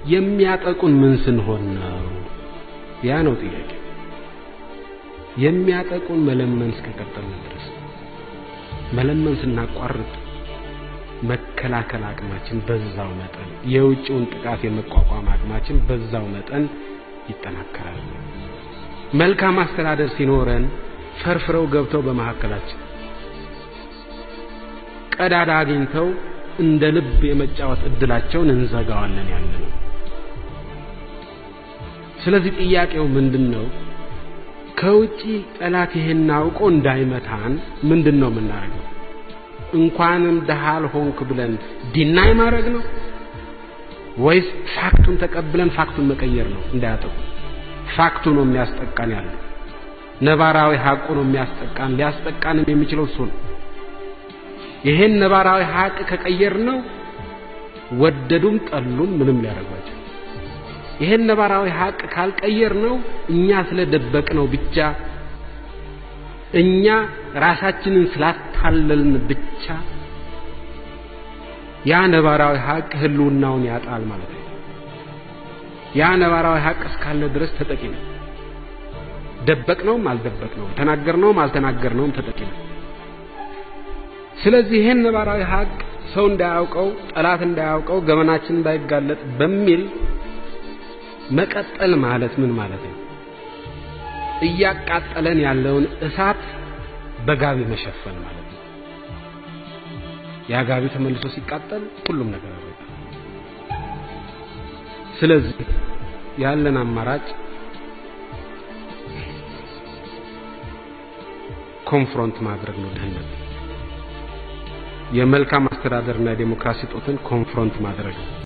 የሚያጠቁን ምን ስንሆን ነው? ያ ነው ጥያቄ። የሚያጠቁን መለመን እስከቀጠልን ድረስ መለመን ስናቋርጥ መከላከል አቅማችን በዛው መጠን የውጭውን ጥቃት የመቋቋም አቅማችን በዛው መጠን ይጠናከራል። መልካም አስተዳደር ሲኖረን ፈርፍረው ገብተው በመካከላችን ቀዳዳ አግኝተው እንደ ልብ የመጫወት እድላቸውን እንዘጋዋለን ያለ ነው። ስለዚህ ጥያቄው ምንድን ነው? ከውጪ ጠላት ይሄን አውቆ እንዳይመታን ምንድን ነው የምናደርገው? እንኳንም ደሃ አልሆንክ ብለን ዲናይ ማድረግ ነው ወይስ ፋክቱን ተቀብለን ፋክቱን መቀየር ነው? እንዳያጠቁ ፋክቱ ነው የሚያስጠቃን ያለው ነባራዊ ሀቁ ነው የሚያስጠቃን። ሊያስጠቃንም የሚችለው እሱ ነው። ይሄን ነባራዊ ሀቅ ከቀየር ነው ወደዱም ጠሉም ምንም ሊያደርጓቸው። ይሄን ነባራዊ ሀቅ ካልቀየር ነው እኛ ስለደበቅ ነው ብቻ እኛ ራሳችንን ስላታለልን ብቻ ያ ነባራዊ ሀቅ ህልውናውን ያጣል ማለት ነው። ያ ነባራዊ ሀቅ እስካለ ድረስ ተጠቂ ነው። ደበቅነውም አልደበቅነውም፣ ተናገርነውም አልተናገርነውም ተጠቂ ነው። ስለዚህ ይሄን ነባራዊ ሀቅ ሰው እንዳያውቀው፣ ጠላት እንዳያውቀው፣ ገመናችን እንዳይጋለጥ በሚል መቀጠል ማለት ምን ማለት ነው? እያቃጠለን ያለውን እሳት በጋቢ መሸፈን ማለት ነው። ያ ጋቢ ተመልሶ ሲቃጠል ሁሉም ነገር ያበቃል። ስለዚህ ያለን አማራጭ ኮንፍሮንት ማድረግ ነው። ድህነት የመልካም አስተዳደርና የዴሞክራሲ ጦትን ኮንፍሮንት ማድረግ ነው።